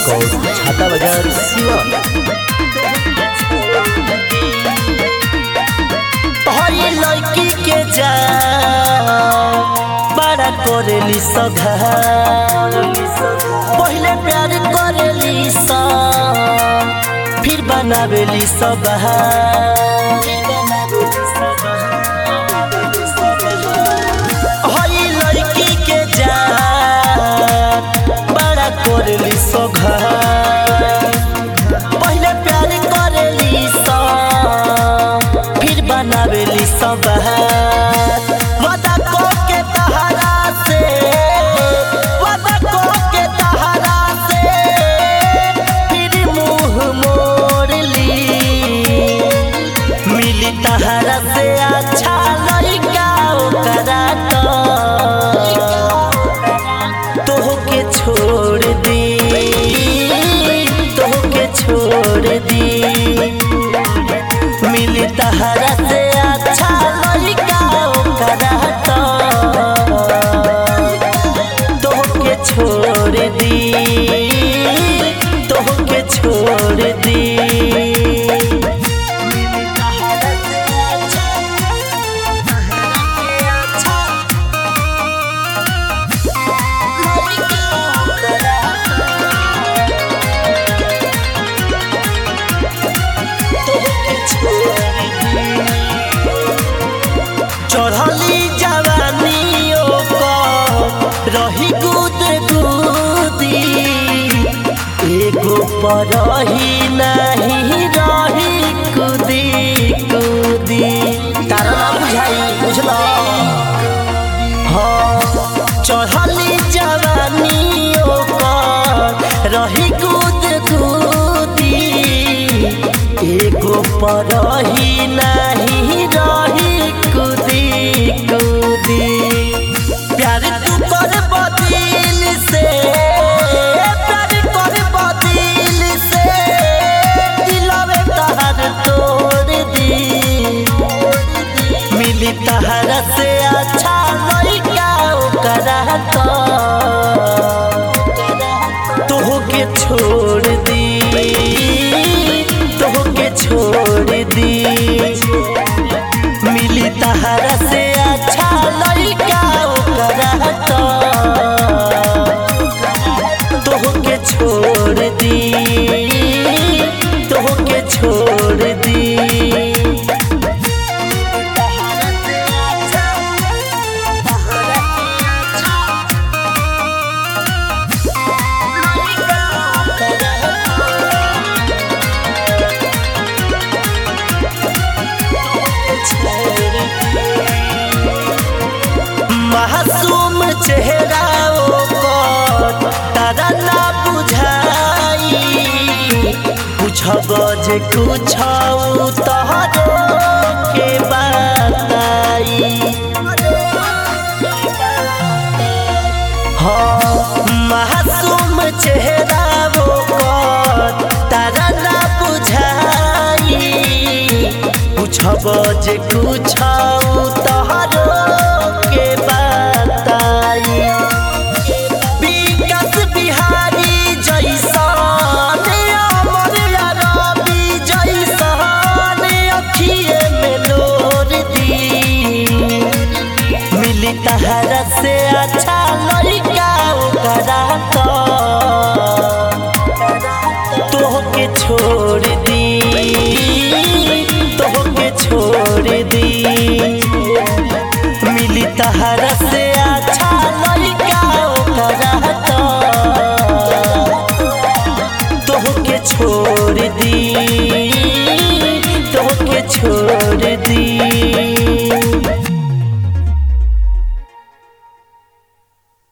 record छाता बाजार सिवान हई लड़की के जा बड़ा करेली सधा पहले प्यार करेली सा फिर बनावेली सब हई लड़की के जा बड़ा करेली सघा पहले प्यार करेली सा फिर बनावेली सब वादा को के तहरा से वादा को के तहरा से फिर मुंह मोड़ ली मिली तहरा से अच्छा लड़का ओकरा तो तोहके छोड़ दी तोहके छोड़ दी मिली तहरा से अच्छा लड़का ओकरा तोहके छोड़ दी तोहके छोड़ दी मिली तहरा से अच्छा चढ़ली जवानियों को रही कूद कूदी एगो पर रही नहीं रही कूदी कूदी तारा ना बुझाई बुझला हाँ चढ़ली जवानियों को रही कूद कूदी एगो पर रही नहीं रही कूदी कूदी प्यार तू कर बदिल से प्यार कर बदिल से दिलवे तहर तोड़ दी मिली तहर से अच्छा लड़का ओकरा तोहके छोड़ दी तोहके छोड़ दी मिली तहरा से अच्छा लड़का ओकरा तोहके छोड़ दी तोहके छोड़ दी मासूम चेहरा ओकर तारा ना बुझाई पूछब जे कुछ तोहरो के बताई हाँ मासूम चेहरा ओकर तारा ना बुझाई पूछब जे कुछ तोहरो